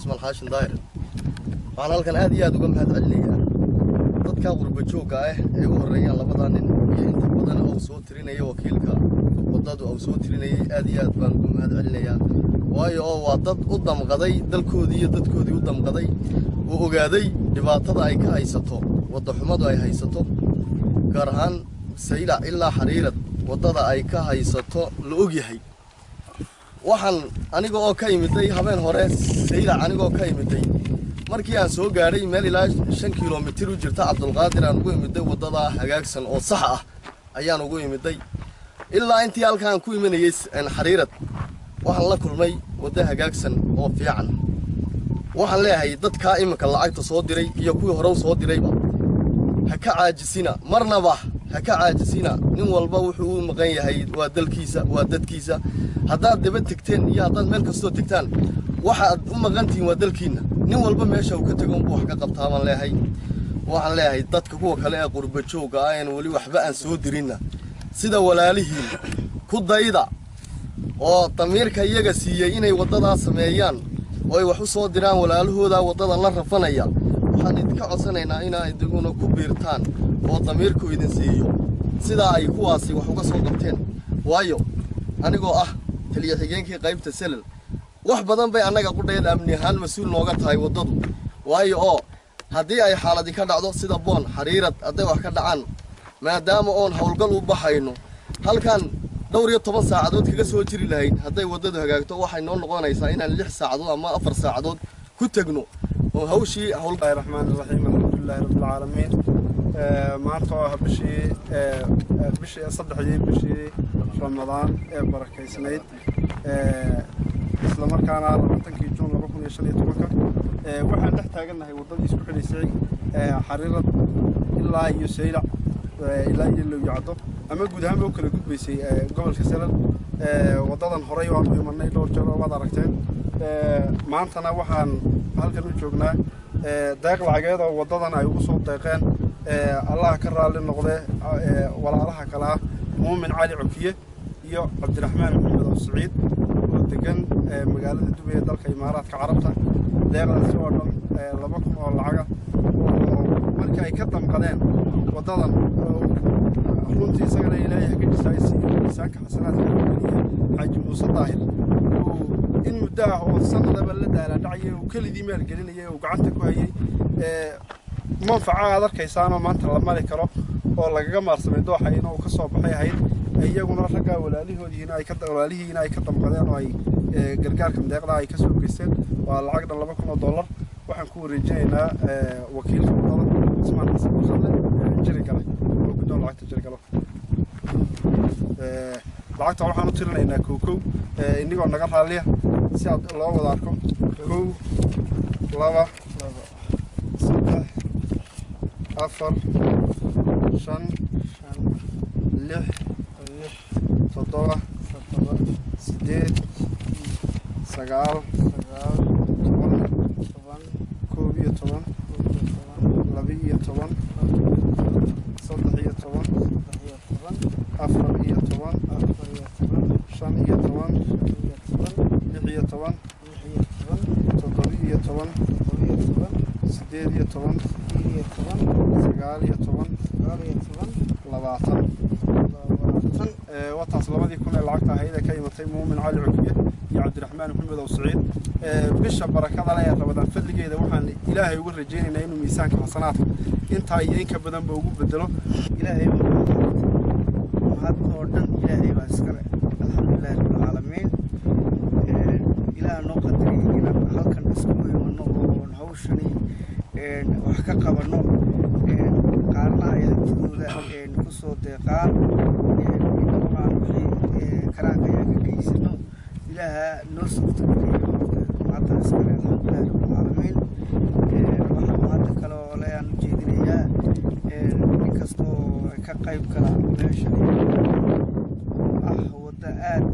cismaan xaashin daahir waxaan halkan aad iyo aad uga mahad celinayaa dadka qurba joogga ah ee u horreeyaan labadaa nin iyo inta badan uu soo tirinaya wakiilka waddadu uu soo tirinayay aad iyo aad baan uga mahad celinayaa waayo oo waa dad u damqaday dalkoodii iyo dadkoodii u damqaday uu ogaaday dhibaatada ay ka haysato waddaxumadu ay haysato gaar ahaan saylac ilaa xariirad waddada ay ka haysato la ogyahay waxaan aniga oo ka imiday habeen hore saylac anigoo ka imiday markii aan soo gaadhay meel ilaa shan kilomitir u jirta cabdulqaadir aan ugu imiday waddadaa hagaagsan oo sax ah ayaan ugu imiday ilaa intii halkaan ku imanayay xariirad waxaan la kulmay waddo hagaagsan oo fiican waxaan leeyahay dadkaa iminka lacagta soo diray iyo kuwii hore u soo dirayba ha ka caajisina marnaba ha ka caajisina nin walba wuxuu u maqan yahay waa dalkiisa waa dadkiisa haddaad daba tegteen iyo haddaad meel kastoo tegtaan waxaad u maqantihiin waa dalkiinna nin walba meesha uu ka tego unbuu wax ka qabtaa baan leeyahay waxaan leeyahay dadka kuwa kale ee qurba joogga ah een weli waxba aan soo dirinna sida walaalihiin ku dayda oo damiirka iyaga siiyey inay waddadaa sameeyaan oo ay wax u soo diraan walaalahooda waddada la rafanaya waxaan idinka codsanaynaa inaa idiguna ku biirtaan oo damiirku idin siiyo sidaa ay kuwaasi wax uga soo qabteen waayo anigoo ah taliya xigeenkii qaybta selal wax badan bay annaga qudhayd amni ahaan mas-uul nooga tahay waddadu waayo oo haddii ay xaaladi ka dhacdo sida boon xariirad hadday wax ka dhacaan maadaama oon howlgal u baxayno halkan dhowr iyo toban saacadood kaga soo jiri lahayn hadday waddadu hagaagto waxay noo noqonaysaa inaan lix saacadood ama afar saacadood ku tegno oo hawshii howl الله الرحمن الرحيم الحمد لله رب العالمين maanta oo ah bishii bishii saddexdii bishii ramadaan ee barakaysnayd isla markaana labaatankii juun laba kun iyo shan iyo tobanka waxaan dhex taagannahay waddadii isku xidhaysay xariirad ilaa iyo saylac ilaa iyo lowyacdo ama guud ahaanba u kala gudbaysay gobolka salal waddadan horey waan u imanay dhowr jeer oo waad aragteen maantana waxaan halkan u joognaa deeq lacageed oo waddadan ay ugu soo deeqeen allaha ka raalli noqde walaalaha kale ah muumin cali cokiye iyo cabdiraxmaan maxamed oo siciid oo degan magaalada dubay ee dalka imaaraadka carabta deeqdaasi oo dhan laba kun oo lacaga oo markii ay ka damqadeen waddadan runtii isagana ilaahay ka dhisaaysiiyo miisaanka xasanaadka geliya xaaji muuse daahir in muddo ah oo sanadaba la daalaadhacaya uu kelidii maalgelinaya uu gacanta ku hayay manfaca aad arkaysaanoo maanta la mari karo oo lagaga maarsamay dooxayna uu ka soo baxay ahayd iyaguna raggaa walaalihoodiina ay ka walaalihiina ay ka damqadeen oo ay gargaarka madeeqda ay ka soo geysteen waa lacag dhan laba kun oo dollar waxaan ku wareejinaynaa wakiilka wadada ismaan xasan barsalle jirigale oo guddoon lacagta jirigalo lacagta waxaan u tirinaynaa kow kow inigoo naga raalliya si aad loo wada arko kow laba saddex afar shan lix toddoba sideed sagaal toban koob iyo toban laba iyo toban saddex iyo toban afar iyo toban shan iyo toban lix iyo toban toddoba iyo toban sideed iyo toban sagaal iyo toban labaatan wataas labadii kun ee lacagta ahayd ee ka imatay muumin cali cukiye iyo cabdiraxmaan maxamed ow siciid bisha barakada leh ee rabadaan fadligeeda waxaan ilaahay uga rajaynaynaa inuu miisaanka xasanaadka intaa iyo inka badanba ugu bedelo ilaahay mahad oo dhan ilaahay baa iskale alxamdulilahi rabbilcaalamiin ilaah noo qadariyay inaan halkan isku imano oon hawshani wax ka qabanno qaarna ay hantidooda ku soo deeqaan inaguna wixii karaanka ayaa ka geysano ilaaha noo suurtageliyo mahadda iskale alxamdulilahi rabbilcaalamiin waxaa mahadda kale oo le aan u jeedinayaa nin kastoo ka qayb gala meeshan ah wadda aad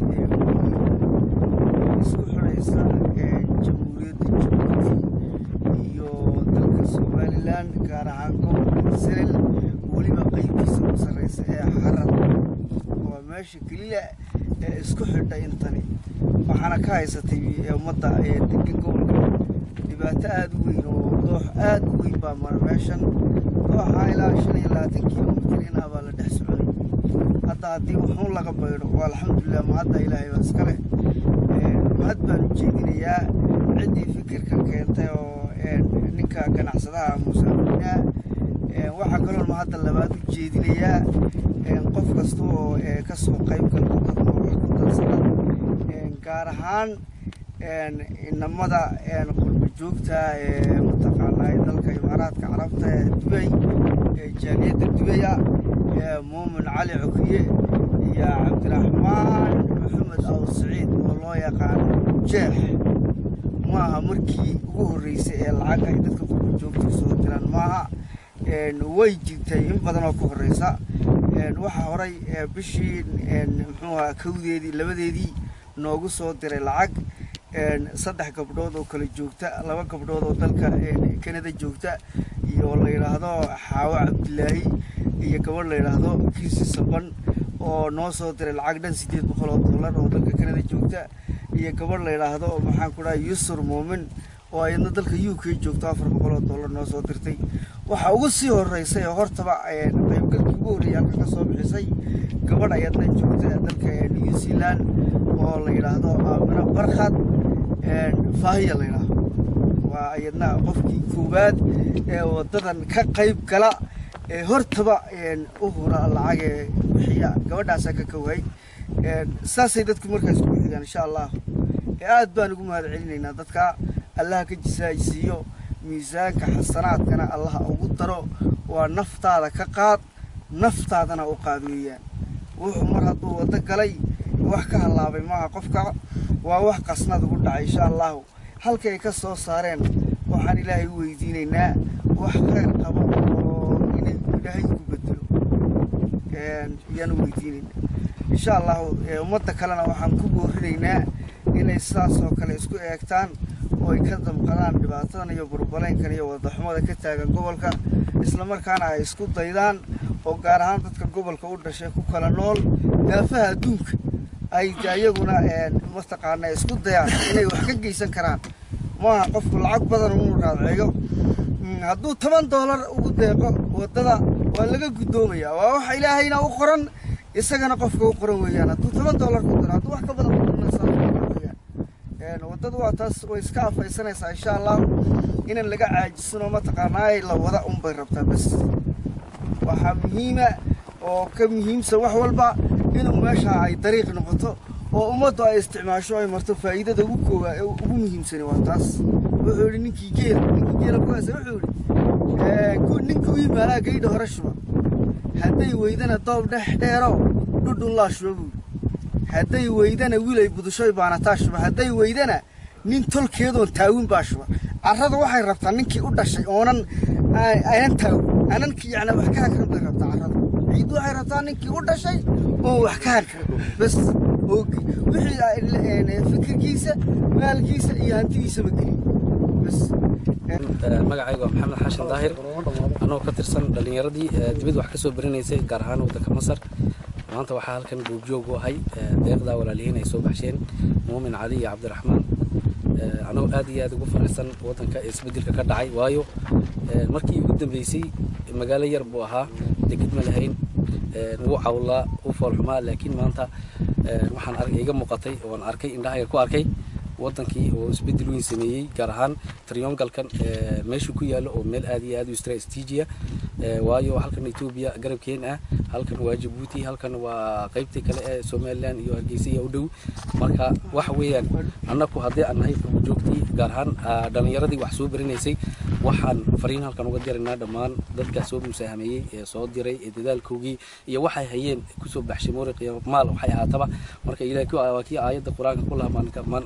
isku xidhaysa jamhuuriyadda jabuuti iyo dalka somalilan gaar ahaan gobolka siril weliba qeybtiisa u sarreysa ee xarar waa meesha keliya ee isku xidha intani waxaana ka haysatay ummadda degan gobolka dhibaato aada u weyn oo doox aada u weyn baa mara meeshan dooxa ilaa shan iyo labaatan kilomitir inaa baa la dhex socday hadda haddii wuxuun laga baydho waa alxamdulilah mahadda ilaahay baa iska leh mahad baan u jeedinayaa ciddii fikirka keentay oo ninka ganacsadaha musaafiriinaa waxaa kaloo mahadda labaad u jeedinayaa qof kasta oo ka soo qayb galka dadka wax ku darsada gaar ahaan inamada qurba joogta ee mataqaanaa dalka imaaraadka carabta ee dubay jaaliyadda dubaya muumin cali cokiye iyo cabdiraxmaan maxamed aw saciid oo loo yaqaano jeex maaha markii ugu horreysay ee lacag ay dadka qurba joogta soo diraan maaha way jirtay in badan oo ka horreysa waxaa horay bishii muxuu ahaa kowdeedii labadeedii noogu soo diray lacag saddex gabdhood oo kala joogta laba gabdhood oo dalka kanada joogta iyo la yidhaahdo xaawo cabdilaahi iyo gabadh la yidhaahdo kiisi saban oo noo soo diray lacag dhan siddeed boqol oo dollar oo dalka kanada joogta iyo gabadh la yidhaahdo maxaan ku dhaha yusur muumin oo ayadna dalka u k joogto afar boqol oo dollar noo soo dirtay waxaa ugu sii horeysay oo hortaba qaybgalkii ugu horreeyay halka ka soo bixisay gabadh ayadna joogta dalka new zealand oo la yidhaahdo aamino barkhad faahiya la yidhaahdo waa ayadna qofkii koowaad ee waddadan ka qayb gala ee hortaba u hura lacag ee bixiya gabadhaasaa ka kowhay saasay dadku markaas ku xigaan insha allah aad baan ugu mahad celinaynaa dadka allaha ka jisaajsiiyo miisaanka xasanaadkana allaha ugu daro waa naftaada ka qaad naftaadana u qaad weeyaan wuxuu mar hadduu waddo galay wax ka hallaabay maaha qofka waa wax qasnad ugu dhacay insha allahu halkay ka soo saareen waxaan ilaahay u weydiinaynaa wax khayr qabo oo inay ilaahay ku bedelo ayaan u weydiinaynaa insha allahu ummadda kalena waxaan ku boorinaynaa inay sidaas oo kale isku eegtaan oo ay ka damqadaan dhibaatadan iyo burbaleynkan iyo wadaxumada ka taagan gobolka islamarkaana ay isku daydaan oo gaar ahaan dadka gobolka u dhashay ku kala nool daafaha adduunka ay iyaguna mataqaana isku dayaan inay wax ka geysan karaan maaha qofku lacag badan uu raadceeyo hadduu toban doolar ugu deeqo waddada waa laga guddoomaya waa wax ilaahayna u qoran isagana qofka u qoran weeyaan hadduu toban doolar ku diro hadduu wax ka badan waddadu waa taas way iska afaysanaysaa insha allah inaan laga caajisanoo mataqaanaa la wada unbay rabtaa bas waxaa muhiima oo ka muhiimsan wax walba inuu meesha ay dariiq noqoto oo ummaddu ay isticmaasho ay marto faa'iidada ugu koobaa ee ugu muhiimsani waa taas wuxuu yidhi ninkii geela ninkii geela kuwaasa wuxuu yidhi ninka u yimaalaa gaydha hore shuba hadday weydana doob dhex dheero dhudhun laa shuba buu hadday weydana wiilay budushoy baanataa shuba hadday weydana nin tolkeedoon taawin baa shuba carrada waxay rabtaa ninkii u dhashay oonan aynan taawin anankii yacni wax ka hakran bay rabtaa carrada ciiddu waxay rabtaa ninkii u dhashay oon wax ka hakran bas oogi wixii fikirkiisa maalkiisa iyo hantidiisaba geliy bas magacayga waa maxamed xashin daahir anoo ka tirsan dhallinyaradii dibad wax ka soo barinaysay gaar ahaan waddanka masar maanta waxaa halkan goobjoog u ahay deeqdaa walaalihiin ay soo baxsheen muumin cali iyo cabdiraxmaan anoo aad iyo aad ugu faraxsan waddanka isbeddelka ka dhacay waayo markii ugu dambeysay magaalo yar buu ahaa degid ma lahayn wuu cawlaa u foolxumaa laakiin maanta waxaan iga muuqatay oon arkay indhahayga ku arkay waddankii oo isbeddel weyn sameeyey gaar ahaan triyongalkan meeshu ku yaallo oo meel aad iyo aad u istraatiijiya waayo halkan etoobiya garabkeen ah halkan waa jabuuti halkan waa qaybtii kale ee somalilan iyo hargeysa iyo u dhow marka waxa weeyaan annaku haddii aan nahay joogtii gaar ahaan dhallinyaradii wax soo barinaysay waxaan fariin halkan uga diraynaa dhammaan dadka soo musaahameeyey ee soo diray ee dadaalkoogii iyo waxay hayeen kusoo baxshay muuriq iyo maal waxay ahaataba marka ilaah waa kii aayadda qur-aanka ku laha man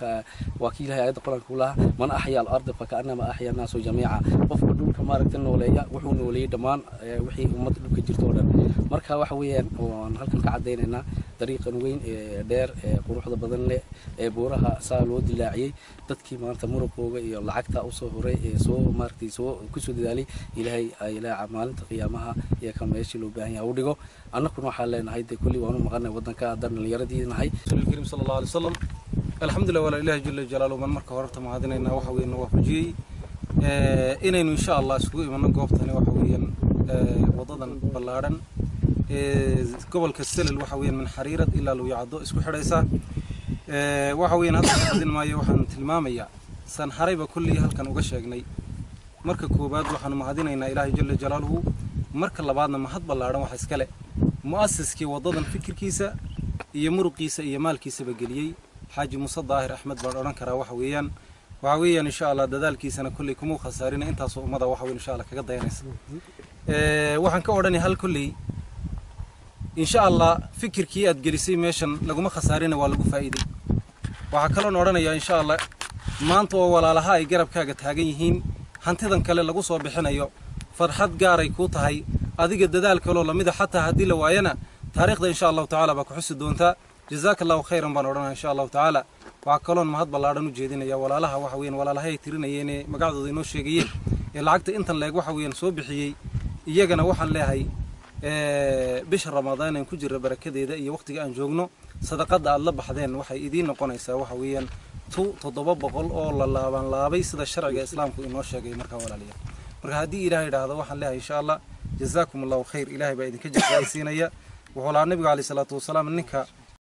marka waa kii ilahay aayadda qur-aanka ku lahaa man axya alarda fakaanama axya annaasu jamiica qofka dhulka maaragta nooleeya wuxuu nooleeyey dhammaan wixii ummadda dhulka jirta oo dhan marka waxa weeyaan waan halkan ka caddaynaynaa dariiqan weyn ee dheer ee quruxda badan leh ee buuraha saa loo dilaaciyey dadkii maanta muruqooga iyo lacagta usoo horay ee soo maaragtay soo kusoo dadaalay ilaahay ilaaha maalinta qiyaamaha iyo kan meeshii loo baahan yahay u dhigo annaguna waxaan leenahay dee kulli waanu maqanay waddanka haddaan dhallinyaradii nahay الكريم صلى الله عليه وسلم الحمد لله ولا إله جل جلاله من مركه horta mahadinayna waxa weeye noo waafajiyey ee inaynu insha Allah isugu imano goobtani waxa weeyaan ee wadadan ballaaran ee gobolka Selil waxa weeyaan min xariirad ilaa loo yacdo isku xidhaysa ee waxa weeyaan hadda hadin maayo waxaan tilmaamayaa san harayba kulli halkan uga sheegnay marka koobaad waxaanu mahadinaynaa ilaahay jalla jalaaluhu marka labaadna mahad ballaaran waxa iskale mu'asiskii wadadan fikirkiisa iyo muruqiisa iyo maalkiisaba geliyey xaaji muuse daahir axmed baan odhan karaa waxa weeyaan waxa weeyaan insha allah dadaalkiisana kolley kumuu khasaarina intaasoo ummada waxa weyn insha allah kaga dayanaysa waxaan ka odhanay hal kolley insha allah fikirkii aad gelisay meeshan laguma khasaarina waa lagu faa'iiday waxaa kaloon odhanayaa insha allah maanta oo walaalaha ay garabkaaga taagan yihiin hantidan kale lagu soo bixinayo farxad gaaray kuu tahay adiga dadaal kaloo lamida xataa haddii la waayana taariikhda insha allahu tacaala baa ku xusi doontaa jazaaka allahu khayran baan odhanaya insha allahu tacaala waxaa kaloon mahad ballaadhan u jeedinaya walaalaha waxa weeyaan walaalahay ay tirinayeen ee magacdooda inoo sheegayeen ee lacagta intan leeg waxa weeyaan soo bixiyey iyagana waxaan leeyahay bisha ramadaan aan ku jirra barakadeeda iyo waqtiga aan joogno sadaqada aad la baxdeen waxay idiin noqonaysaa waxa weeyaan tu toddoba boqol oo la laaban laabay sida sharciga islaamku inoo sheegay markaa walaalayaal marka haddii ilaah idhaahdo waxaan leeyahay insha allah jazaakum allahu khayr ilaahay baa idinka jazaaysiinaya wuxuu lahaa nabiga caleyhi salaatu wasalaam ninka